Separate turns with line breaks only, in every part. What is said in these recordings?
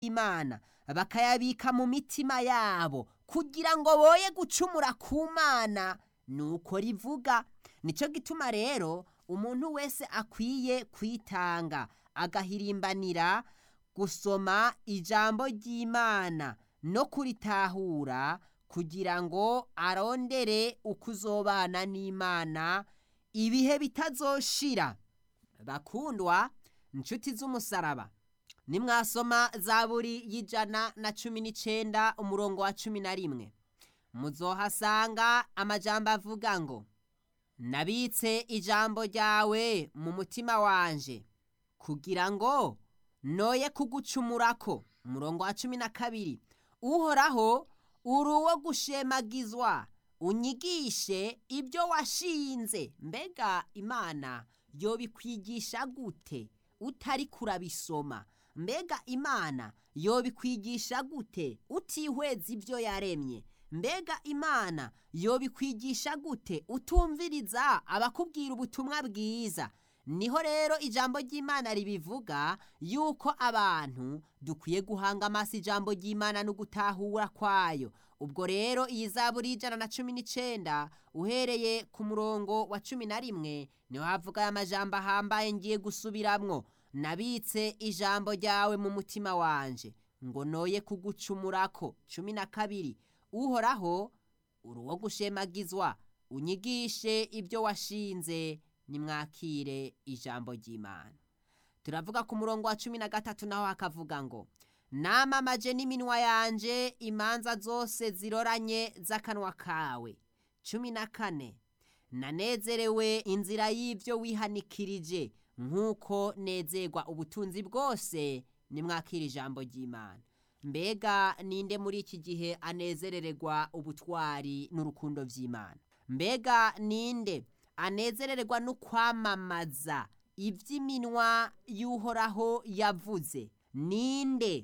y'imana bakayabika mu mitima yabo kugira ngo boye gucumura ku mana nuko rivuga nicyo gituma rero umuntu wese akwiye kwitanga agahirimbanira gusoma ijambo ry'imana no kuritahura kugira ngo arondere uko uzobana n'imana ibihe bitazoshira bakundwa inshuti z'umusaraba nimwasoma zaburi y'ijana na cumi n'icenda umurongo wa cumi na rimwe muzohasanga amajambo avuga ngo nabitse ijambo ryawe mu mutima wanje kugira ngo noye kugucumurako umurongo wa cumi na kabiri uhoraho uri uwo gushemagizwa unyigishe ibyo washinze mbega imana yobikwigisha gute utari kurabisoma mbega imana yobikwigisha gute utihweza ibyo yaremye mbega imana yobikwigisha gute utumviriza abakubwira ubutumwa bwiza niho rero ijambo ry'imana ribivuga yuko abantu dukwiye guhanga amaso ijambo ry'imana no gutahura kwayo ubwo rero iyi zaburi y'ijana na cumi n'icenda uhereye ku murongo wa cumi na rimwe niho havuga aya majambo ahambaye ngiye gusubiramwo nabitse ijambo ryawe mu mutima wanje ngo noye kugucumurako cumi na kabiri uhoraho uri uwo gushemagizwa unyigishe ibyo washinze nimwakire ijambo ry'imana turavuga ku murongo wa cumi na gatatu naho hakavuga ngo namamaje n'iminwa yanje imanza zose ziroranye z'akanwa kawe cumi na kane nanezerewe inzira y'ibyo wihanikirije nk'uko nezerwa ubutunzi bwose nimwakira ijambo ry'imana mbega ninde muri iki gihe anezerererwa ubutwari n'urukundo by'imana mbega ninde anezererwa no kwamamaza iby'iminwa y'uhoraho yavuze ninde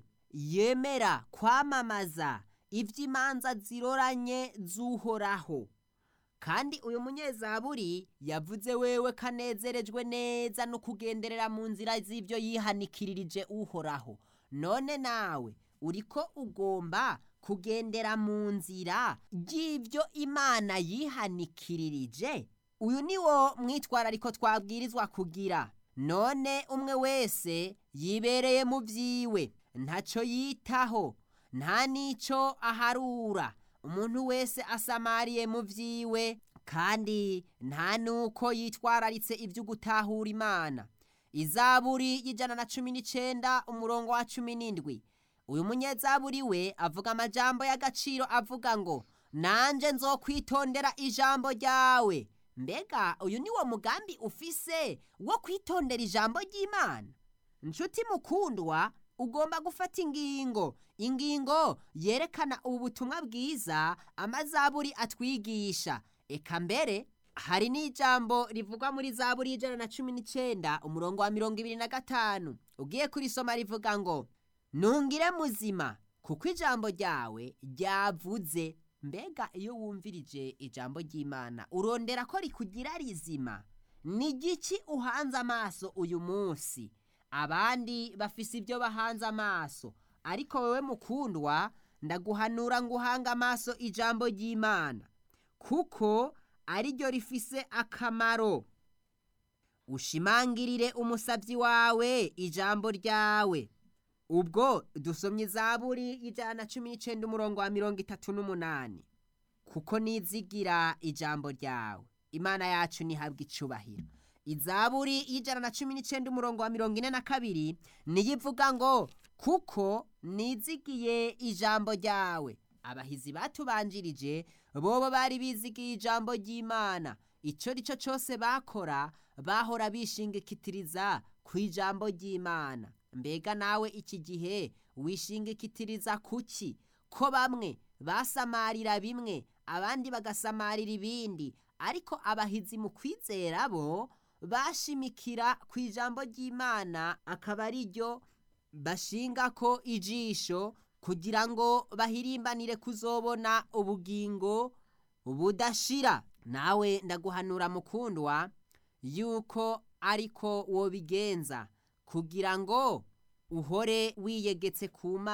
yemera kwamamaza iby'imanza ziroranye z'uhoraho kandi uyu munyezaburi yavuze wewe kanezerejwe neza no kugenderera mu nzira z'ibyo yihanikirije uhoraho none nawe uriko ugomba kugendera mu nzira ry'ibyo imana yihanikirije uyu ni wo mwitwarariko twabwirizwa kugira none umwe wese yibereye mu byiwe ntacyo yitaho nta n'icyo aharura umuntu wese asamariye mu byiwe kandi nta n'uko yitwararitse ibyo gutahura imana izaburi y'ijana na cumi n'icyenda umurongo wa cumi n'indwi uyu munyezaburi we avuga amajambo y'agaciro avuga ngo nanjye nzokwitondera ijambo ryawe mbega uyu ni wo mugambi ufise wo kwitondera ijambo ry'imana inshuti mukundwa ugomba gufata ingingo ingingo yerekana ubu butumwa bwiza amazaburi atwigisha eka mbere hari n'ijambo rivugwa muri zaburi y'ijana na cumi n'icyenda umurongo wa mirongo ibiri na gatanu ugiye kurisoma rivuga ngo ntungire muzima kuko ijambo ryawe ryavuze mbega iyo wumvirije ijambo ry'imana urondera ko rikugira rizima ni igiki uhanze amaso uyu munsi abandi bafise ibyo bahanze amaso ariko wowe mukundwa ndaguhanura ngo uhange amaso ijambo ry'imana kuko ariryo rifise akamaro ushimangirire umusabyi wawe ijambo ryawe ubwo dusomye izaburi y'ijana na cumi n'icyenda umurongo wa mirongo itatu n'umunani kuko nizigira ijambo ryawe imana yacu ntihabwe icubahiro izaburi y'ijana na cumi n'icyenda umurongo wa mirongo ine na kabiri niyo ivuga ngo kuko nizigiye ijambo ryawe abahizi batubanjirije bobo bari bizigiye ijambo ry'imana icyo ari cyo cyose bakora bahora bishingikitiriza ku ijambo ry'imana mbega nawe iki gihe wishingikitiriza kuki ko bamwe basamarira bimwe abandi bagasamarira ibindi ariko abahizi mu kwizera bo bashimikira ku ijambo ry'imana akaba ari ryo bashinga ko ijisho kugira ngo bahirimbanire kuzobona ubugingo budashira nawe ndaguhanura mukundwa yuko ariko wobigenza kugira ngo uhore wiyegetse ku mana